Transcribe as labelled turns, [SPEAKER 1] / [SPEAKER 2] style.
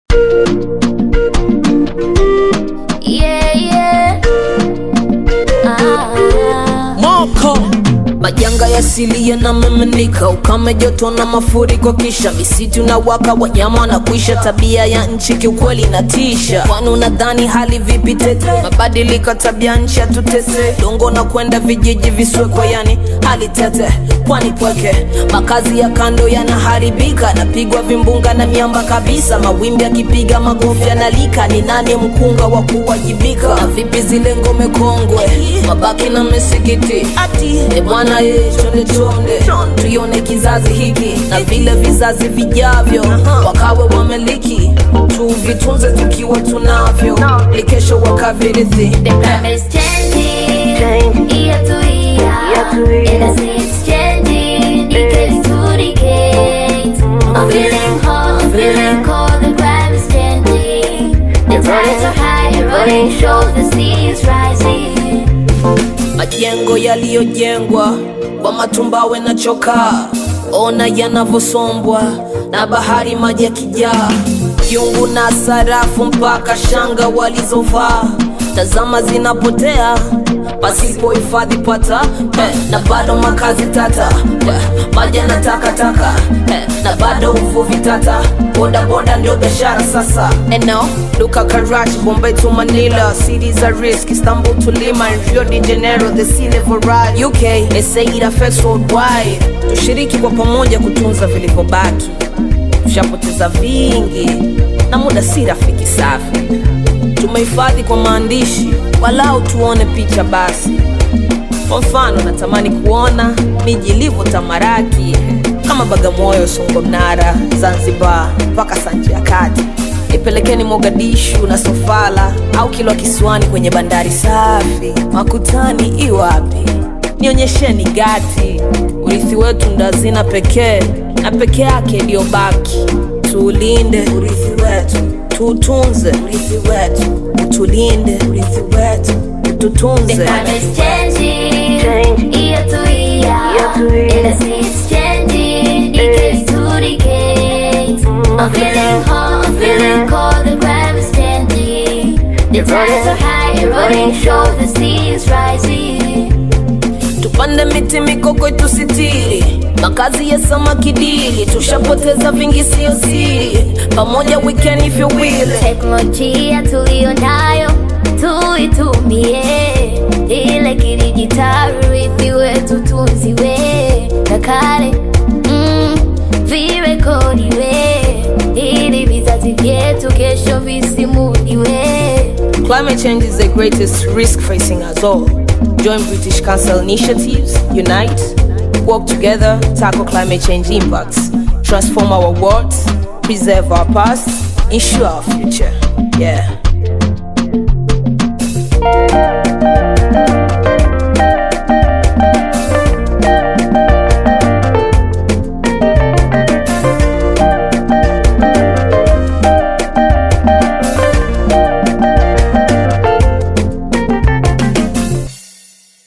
[SPEAKER 1] Yeah, yeah. Ah.
[SPEAKER 2] Moko majanga ya asili yanamiminika, ukame, joto na mafuriko, kisha misitu na waka, wanyama na kuisha. Tabia ya nchi kiukweli inatisha, kwani unadhani hali vipi tete? Mabadiliko tabia nchi atutese, dongo na kwenda vijiji viswekwe, yani hali tete, kwani pweke, makazi ya kando yanaharibika, napigwa vimbunga na miamba kabisa, mawimbi yakipiga magofu yanalika. Ni nani mkunga wa kuwajibika? Na vipi zile ngome kongwe, mabaki na misikiti E bwana ye, chonde chonde, tuione kizazi hiki na vile vizazi vijavyo, wakawe wamiliki, tuvitunze tukiwa tunavyo, ili kesho wakavirithi.
[SPEAKER 1] The climate is changing year to year, and I see it's changing decade to decade. I'm feeling hot, I'm feeling cold. The climate is changing. The tides are high, eroding shores. The sea is rising.
[SPEAKER 2] Majengo yaliyojengwa kwa matumbawe na chokaa, ona yanavyosombwa na bahari, maji yakijaa, vyungu na sarafu mpaka shanga walizovaa, tazama zinapotea pasipo hifadhi pata eh, na bado makazi tata eh, maji na takataka eh, na bado uvuvi tata, boda boda ndio biashara sasa. And now look at Karachi, Bombay to Manila, cities are risk, Istanbul to Lima, and Rio de Janeiro, the sea level rise. UK, SA it affects worldwide. Tushiriki kwa pamoja kutunza vilivyobaki, tushapoteza vingi na muda si rafiki safi tumehifadhi kwa maandishi, walau tuone picha basi. Kwa mfano, natamani kuona miji ilivyo tamaraki kama Bagamoyo, Songo Mnara, Zanzibar mpaka Sanje ya Kati. Nipelekeni Mogadishu na Sofala au Kilwa Kisiwani kwenye bandari safi. Makutani iwapi? Nionyesheni Gati. Urithi wetu ndo hazina pekee na pekee yake ndiyo baki. Tuulinde urithi wetu, tuutunze urithi wetu, utulinde urithi wetu,
[SPEAKER 1] The
[SPEAKER 2] ututunze.
[SPEAKER 1] climate is changing year to year, and I see it's changing decade to decade. I'm feeling hot, I'm feeling cold. The climate is changing. The tides are high, eroding shores. The sea is rising.
[SPEAKER 2] Tupande miti mikoko tusitiri, makazi ya samaki dili, tushapoteza vingi sio siri, pamoja we can if you will.
[SPEAKER 1] Teknolojia tuliyo nayo tuitumie, ile kidijitali urithi wetu tunziwe, na kale mm, virekodiwe, ili vizazi vyetu kesho visimuliwe.
[SPEAKER 2] Climate change is the greatest risk facing us all. Join British Council initiatives, unite, work together, tackle climate change impacts, transform our world, preserve our past, ensure our future. Yeah.